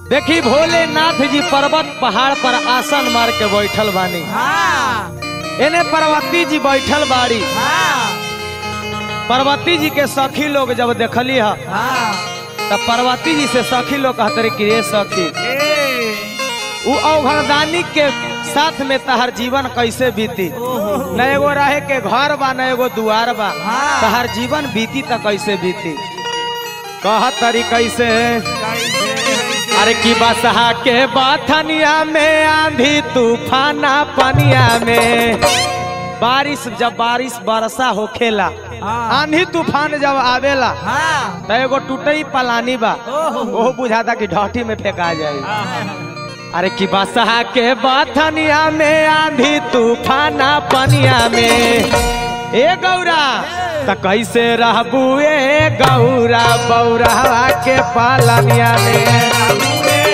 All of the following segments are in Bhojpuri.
देखी भोलेनाथ जी पर्वत पहाड़ पर आसन मार के बैठल बानी हाँ एने पार्वती जी बैठल बाड़ी हाँ पार्वती जी के सखी लोग जब देखली ह हाँ तब पार्वती जी से सखी लोग कहते कि ये सखी ए उ अवघरदानी के साथ में तहर जीवन कैसे बीती न एगो रहे के घर बा न एगो दुआर बा हाँ। तहर जीवन बीती त कैसे बीती कह तरी कैसे अरे की बसहा के बाथनिया में आंधी तूफाना पनिया में बारिश जब बारिश बरसा होखेला हाँ। आंधी तूफान जब आवेला हाँ त एगो टूटई पलानी बा ओहो। ओहो बुझाता कि ढाठी में फेंका जाए अरे की बसहा के बाथनिया में आंधी तूफाना पनिया में ए गौरा त कैसे रहबू ए गौरा बौरा के पालनिया में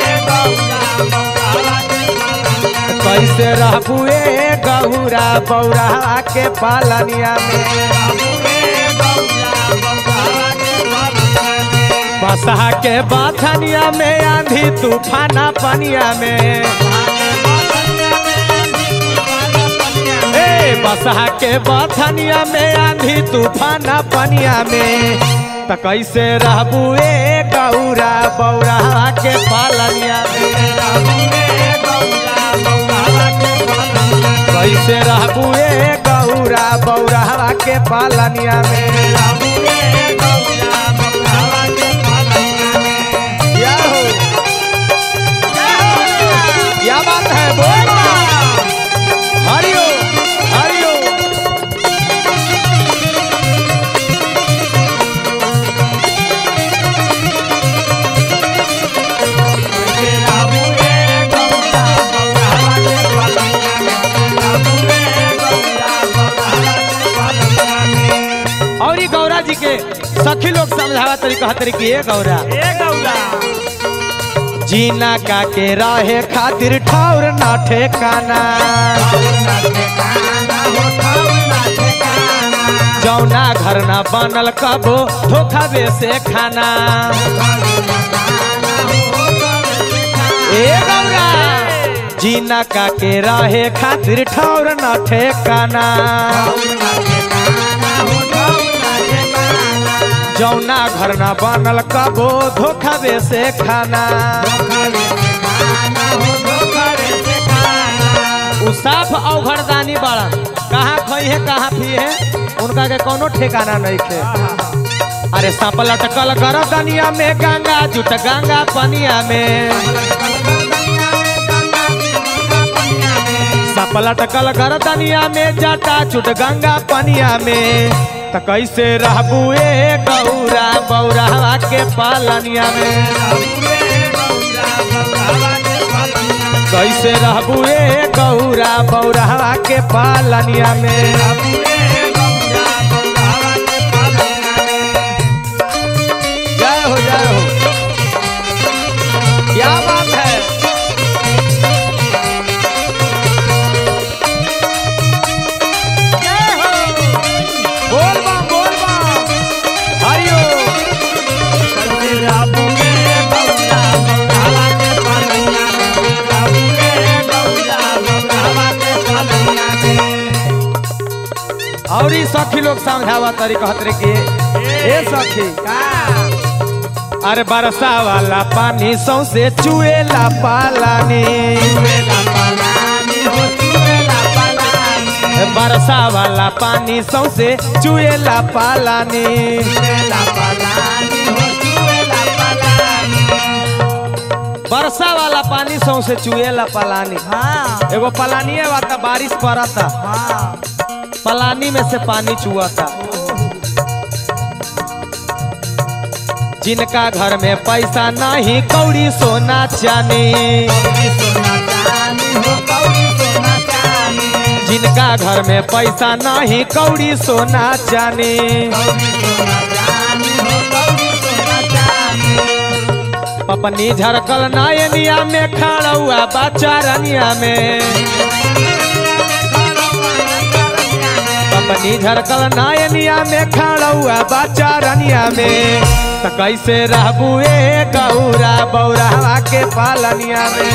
कैसे रहबू ए गौरा बौरा के पालनिया में बसहा के बाथनिया में आंधी तूफाना पनिया में ए बसहा के बाथनिया में आंधी तूफाना पनिया में त कैसे रहबू ए गौरा बौरा के पालनिया में कैसे रहबू ए गौरा बौरा के पालनिया में क्या हो क्या बात है बोल हरिओ हरिओ और ये गौरा जी के सखी लोग समझावा तरी कहा तरी कि ये गौरा जीना का के रहे खातिर ठौर ना ठेकाना जौना घर ना बनल कबो धोखावे से खाना ए गौरा जीना का के रहे खातिर ठौर ना ठेकाना जौना घर ना बनल कबो धोखावे से खाना उ साफ अवघरदानी बड़ा कहाँ खई है कहाँ पी है उनका के कोनो ठिकाना नहीं खे अरे सांप लटकल गरदनिया में गंगा जुट गंगा पनिया में सांप लटकल गरदनिया में जटा चुट गंगा पनिया में त कैसे रहबू ए गौरा बौरा के पालनिया में कैसे रहबू ए गौरा बौरा के पालनिया में जय हो जय हो क्या बात है जय हो बोल बा बोल बा हरिओ और ई सखी लोग समझावा तरी कहत रे कि ए सखी अरे बरसा वाला पानी सौसे चुएला पालानी बरसा वाला पानी सौसे चुएला पालानी बरसा वाला पानी सौसे चुएला पालानी हाँ एगो पलानिए बाता बारिश पड़ता हाँ पलानी में से पानी चुआता जिनका घर में पैसा नहीं कौड़ी सोना चानी जिनका घर में पैसा नहीं कौड़ी सोना चानी पपनी झरकल नायनिया में खड़ुआ बच्चा रनिया में अपनी झरकल नायनिया में खड़ौआ बच्चा रनिया में त कैसे रहबू ए गौरा बौरावा के पालनिया में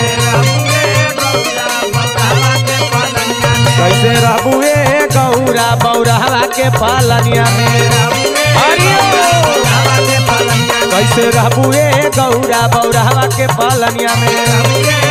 कैसे रहबू ए गौरा बौरावा के पालनिया में हरिओ कैसे रहबू ए गौरा बौरावा के पालनिया में